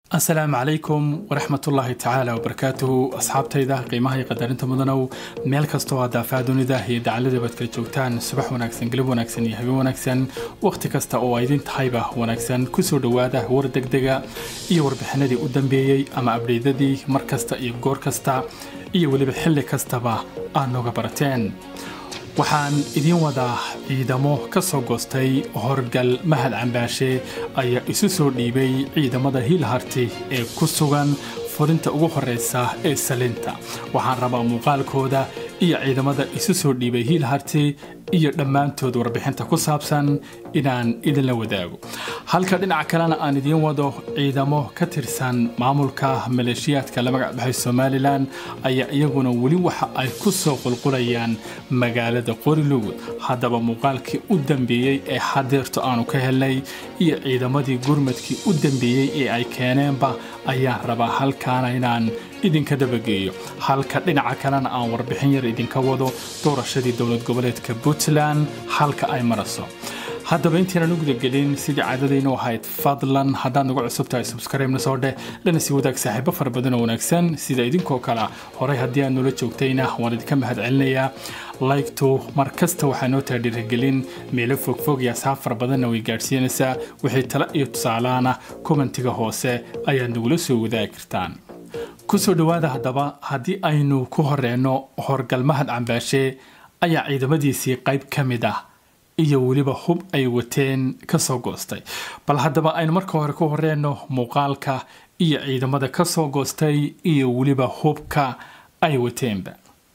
asalaamu calaykum waraxmatullaahi tacaala wabarakaatuhu asxaabtayda qiimaha iyo qadarinta mudanow meel kastoo aad daafaa dunida iyo dacalada baad kala joogtaan subax wanaagsan galab wanaagsan iyo habeen wanaagsan wakhti kasta oo ay idin tahayba wanaagsan kusoo dhowaada war degdega iyo warbixinadii u dambeeyey ama abdheydadii mar kasta iyo goor kasta iyo weliba xilli kastaba aad nooga barateen waxaan idiin wadaa ciidamo ka soo goostay horgal mahad cambaashe ayaa isu soo dhiibay ciidamada hiilharti ee ku sugan furinta ugu horeysa ee salinta waxaan rabaa muuqaalkooda iyo ciidamada isu soo dhiibay hiilharti iyo dhammaantood warbixinta ku saabsan inaan idinla wadaago halka dhinaca kalena aan idiin wado ciidamo ka tirsan maamulka maleeshiyaadka la magac baxay somalilan ayaa iyaguna weli waxa ay ku soo qulqulayaan magaalada qorilugud haddaba muuqaalkii u dambeeyey ee hadeerto aanu ka helnay iyo ciidamadii gurmadkii u dambeeyey ee ay keeneenba ayaan rabaa halkaana inaan idinka dabageeyo halka dhinaca kalena aan warbixin yar idinka wado doorashadii dowlad goboleedka puntland halka ay maraso haddaba intaynan u gudagelin sidii caadadaynu ahayd fadlan haddaad nagu cusub tahay subscribe-na soo dheh lana sii wadaag saaxiibo fara badan oo wanaagsan sida idinkoo kale horay haddii aad noola joogtayna waan idinka mahad celinayaa laygtu mar kasta waxaa noo taha dhiirigelin meelo fogfog iyo asxaab fara badanna way gaadhsiinaysaa wixii tale iyo tusaalaana kommentiga hoose ayaad nagula soo wadaagi kartaan kusoo dhowaada haddaba haddii aynu ku horeyno horgalmahad cambaashe ayaa ciidamadiisii qayb ka mid ah iyo weliba hub ay wateen ka soo goostay bal haddaba aynu marka hore ku horeyno muuqaalka iyo ciidamada ka soo goostay iyo weliba hubka ay wateenba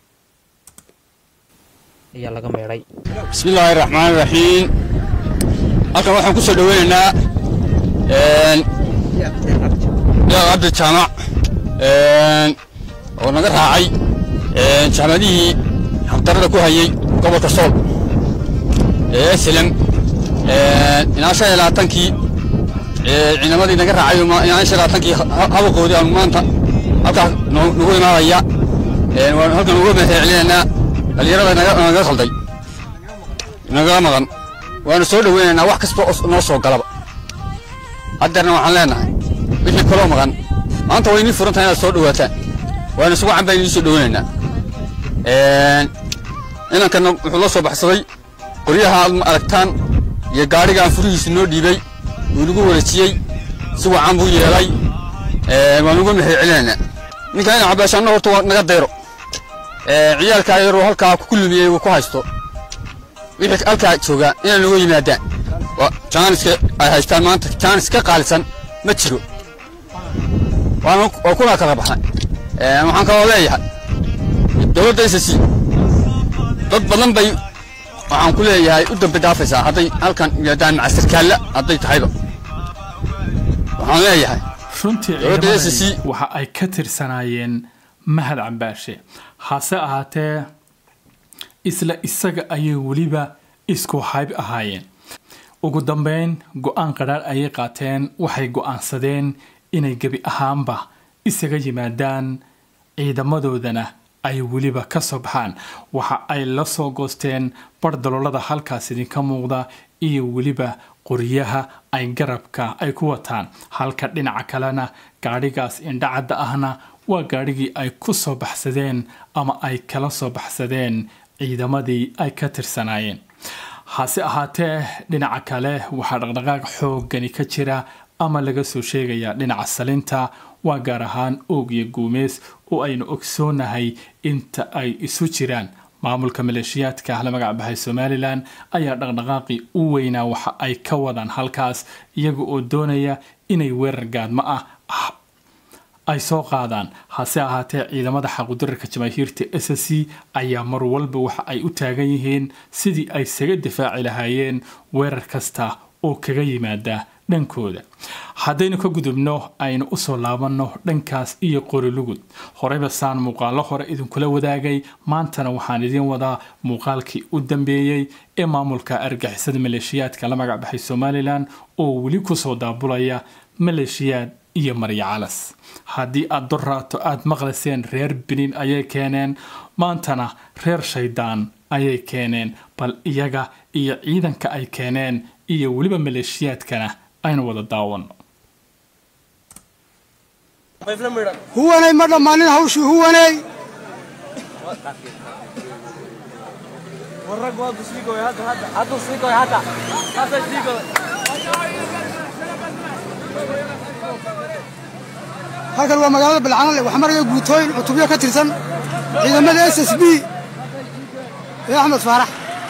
bismillaahi raxmaan raxiim halkan waxaan ku soo dhoweynaynaa yaaq cabdi jaamac oo naga raacay jaamacadihii xaqdarada ku hayay gobolka sool ee slem ilaa shan iyo labaatankii ciidamadii naga raacay ilaa shan iyo labaatankii habaqoodii aanu maanta halkaas nagu imaanaya waan halkan uga mahadcelinaynaa dhalinyarada naga khalday naga maqan waanu soo dhoweynaynaa wax kasta oo noo soo galaba haddeerna waxaan leenahay wixii kaloo maqan maanta way inii furan tahay inaad soo dhowaataan waanu isugu can baan idiin soo dhoweynaynaa inankana wuxuu la soo baxsaday qoryaha aad ma aragtaan iyo gaadhigaan furihiisu noo dhiibay wuu nagu wareejiyey si wacan buu yeelay waan uga mahad celinaynaa ninka ina cabaashaanna horta waa naga dayro ciyaalkaa yaroo halkaa ku lumiyey uu ku haysto wixii halkaa joogaa inay nagu yimaadaan jaaniska ay haystaan maanta jaanis ka qaalisan ma jiro waa kuna kala baxnay waxaan kaloo leeyahay dowladda ssc dad badan bay waxaan ku leeyahay u dambi dhaafaysaa hadday halkan yimaadaan maca sarkaalla hadday tahayba waxaan leeyahay runtii ciidamadani waxa ay ka tirsanaayeen mahad cambaashe hase ahaatee isla isaga ayay weliba isku hayb ahaayeen ugu dambeyn go-aan qadhaar ayay qaateen waxay go-aansadeen inay gebi ahaanba isaga yimaadaan ciidamadoodana ay weliba ka soo baxaan waxa ay la soo goosteen bar daloolada halkaas idinka muuqda iyo weliba qoryaha ay garabka ay ku wataan halka dhinaca kalena gaadhigaas indhacadda ahna waa gaadhigii ay ku soo baxsadeen ama ay kala soo baxsadeen ciidamadii ay ka tirsanaayeen hase ahaatee dhinaca kale waxaa dhaqdhaqaaq xooggani ka jira ama laga soo sheegayaa dhinaca salinta waa gaar ahaan oog iyo guumeys oo aynu ogsoonahay inta ay isu jiraan maamulka maleeshiyaadka la magac baxay somalilan ayaa dhaqdhaqaaqii u weynaa waxa ay ka wadaan halkaas iyaga oo doonaya inay weerar gaadmo ah ay soo qaadaan hase ahaatee ciidamada xaqudararka jamaahiirta s c ayaa mar walba waxa ay u taagan yihiin sidii ay saga difaaci lahaayeen weerar kasta oo kaga yimaada dhankooda haddaynu ka gudubno aynu usoo laabanno dhankaas iyo qorilugud horeyba saan muuqaallo hore idinkula wadaagay maantana waxaan idiin wadaa muuqaalkii u dambeeyey ee maamulka argixisada maleeshiyaadka la magac baxay somalilan oo weli kusoo daabulaya maleeshiyaad iyo marya calas haddii aad dorraato aad maqlayseen reer benin ayay keeneen maantana reer shaydaan ayay keeneen bal iyaga iyo ciidanka ay keeneen iyo weliba maleeshiyaadkana aynu wada daawano huwanay ma dhammaanin hawshii huwanay halkan waa magaalada balcanale waxaa maraya guutooyin cutubyo ka tirsan ciidamada s s b ee axmed faarax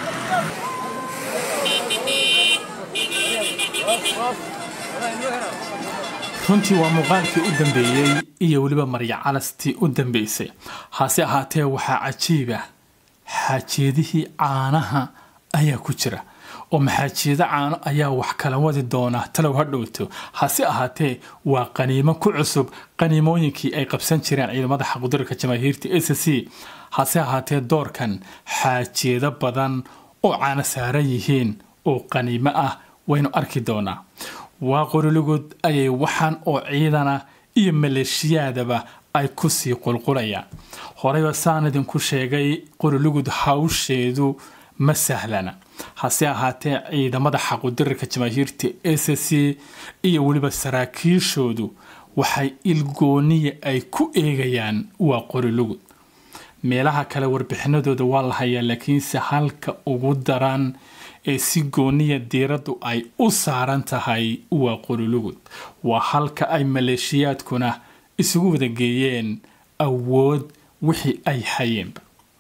runtii waa muuqaalkii u dambeeyey iyo weliba marya calastii u dambeysay hase ahaatee waxaa cajiiba xaajeedihii caanaha ayaa ku jira oo maxaajeedo caano ayaa wax kala wadi doona talow ha dhowto hase ahaatee waa qaniimo ku cusub qaniimooyinkii ay qabsan jireen ciidamada xaqudurka jamaahiirta s c hase ahaatee doorkan xaajeedo badan oo caano saaran yihiin oo qaniimo ah waynu arki doonaa waa qoroligood ayay waxaan oo ciidana iyo maleeshiyaadaba ay kusii qulqulayaan horeyba saan idinku sheegay qorolugud hawsheedu ma sahlana hase ahaatee ciidamada xaqudirarka jamaahiirta s c iyo weliba saraakiishoodu waxay ilgooniya ay ku eegayaan waa qorilugud meelaha kale warbixinadooda waa la hayaa laakiinse halka ugu daran ee si gooniya diiraddu ay u saaran tahay waa qorilugud waa halka ay maleeshiyaadkuna isugu wada geeyeen awood wixii ay hayeenba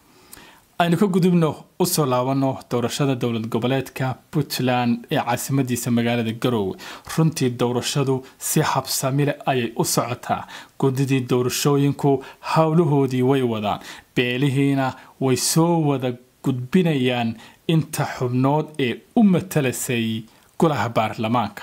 aynu ka gudubno usoo laabano doorashada dowlad goboleedka puntland ee caasimadiisa magaalada garoowe runtii doorashadu si habsamile ayay u socotaa gudidii doorashooyinku howlahoodii way wadaan beelihiina way soo wada gudbinayaan inta xubnood ee u matalasay golaha baarlamaanka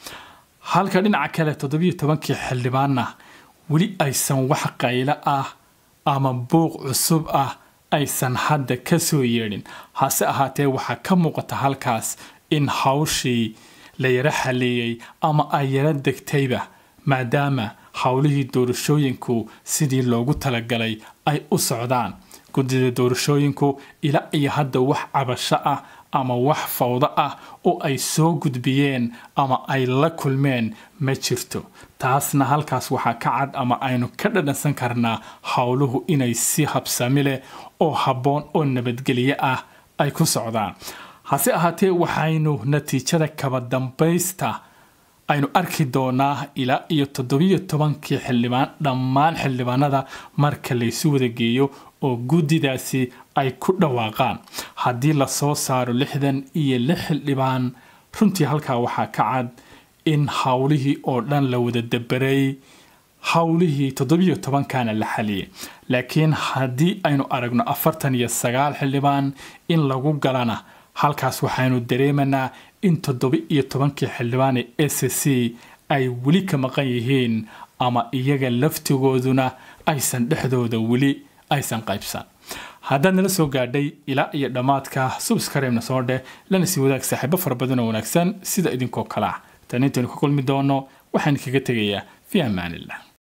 halka dhinaca kale toddobiyo tobankii xildhibaanna weli aysan wax qaylo ah ama buuq cusub ah aysan hadda ka soo yeedhin hase ahaatee waxaa ka muuqata halkaas in hawshii la yaro xaleeyey ama ay yaro degtayba maadaama howlihii doorashooyinku sidii loogu talagalay ay u socdaan guddida doorashooyinku ilaa iyo hadda wax cabasho ah ama wax fawdo ah oo ay soo gudbiyeen ama ay la kulmeen ma jirto taasna halkaas waxaa ka cad ama aynu ka dhadhansan karnaa howluhu inay si habsami leh oo habboon oo nabadgelyo ah ay ku socdaan hase ahaatee waxaynu natiijada kaba dambaysta aynu arki doonaa ilaa iyo toddobiyo tobankii xildhibaan dhammaan xildhibaanada marka laysu wada geeyo oo guddidaasi ay ku dhawaaqaan haddii lasoo saaro lixdan iyo lix xildhibaan runtii halkaa waxaa ka cad in howlihii oo dhan la wada dabaray howlihii toddobiyo tobankana la xaliyay laakiin haddii aynu aragno afartan iyo sagaal xildhibaan in lagu galana halkaas waxaynu dareemanaa in toddoba iyo tobankii xildhibaan ee s c ay weli ka maqan yihiin ama iyaga laftigooduna aysan dhexdooda weli aysan qaybsan haddaad nala soo gaadhay ilaa iyo dhammaadka subskareebna soo dheh lana sii wadaag saaxiibo fara badan oo wanaagsan sida idinkoo kale ah tan intaynu ka kulmi doono waxaan kaga tegayaa fi amaanillah